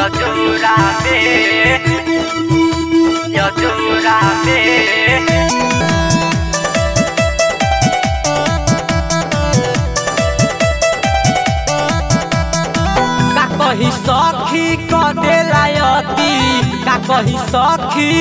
llorame, yo llorame. का कही सखी क देलायती का कही सखी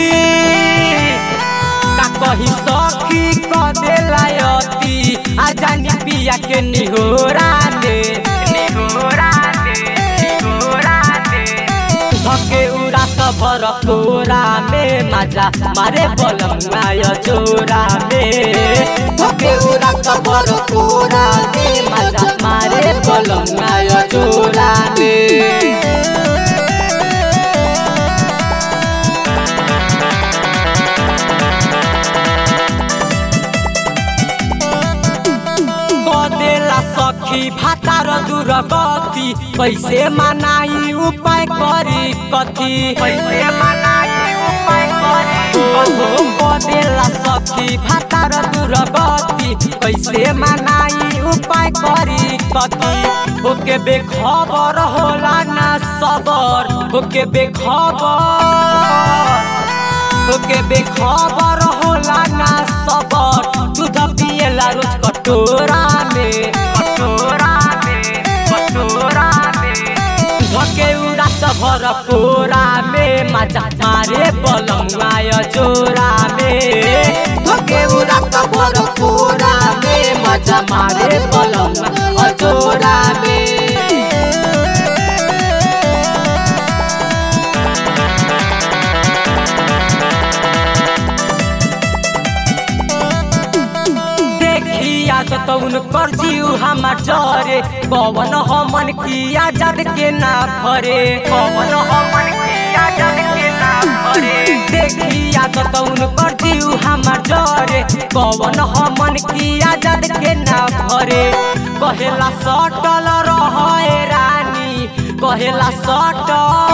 का कही सखी क देलायती आ जानी पिया के निहोरा दे निहोरा दे, निहोरा दे। धके उड़ा सबर कोरा में मजा मारे बलंगाय जोरा में धके उड़ा सबर कोरा में मजा मारे बलंगाय जोरा में कदेला सखी भातार दुर्गति कैसे मनाई उपाय करी कथी कैसे मनाई उपाय करी ओहो कदेला सखी भातार दुर्गति कैसे मनाई उपाय करी कथी ओके बेखबर होला ना सबर ओके बेखबर ओके बेखबर होला ना सबर दूध पिएला रोज कटोरा में कटोरा में, कटोरा में। धके उड़ा भर कोरा में मजा मारे बलंगाय जोरा में धके उड़ा भर कोरा में मजा मारे बलंगा जोरा में देखिया तो उनकर जीव हमार जरे पवन हमन किया जद के ना भरे पवन हमन किया जग के ना भरे देखिया तो उनकर जीव हमार जरे पवन हमन किया जद के ना भरे कहेला सटल रहे रानी कहेला सटल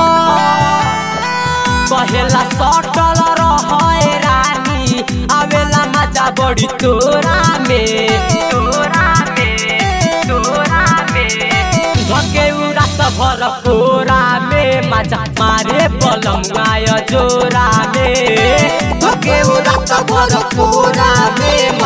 कहेला सटल रहे रानी आवेला मजा बड़ी तोरा में तोरा में, तोरा में। धके उड़ा भर कोरा में मजा मारे बलंगाय जोरा में धके उड़ा भर कोरा में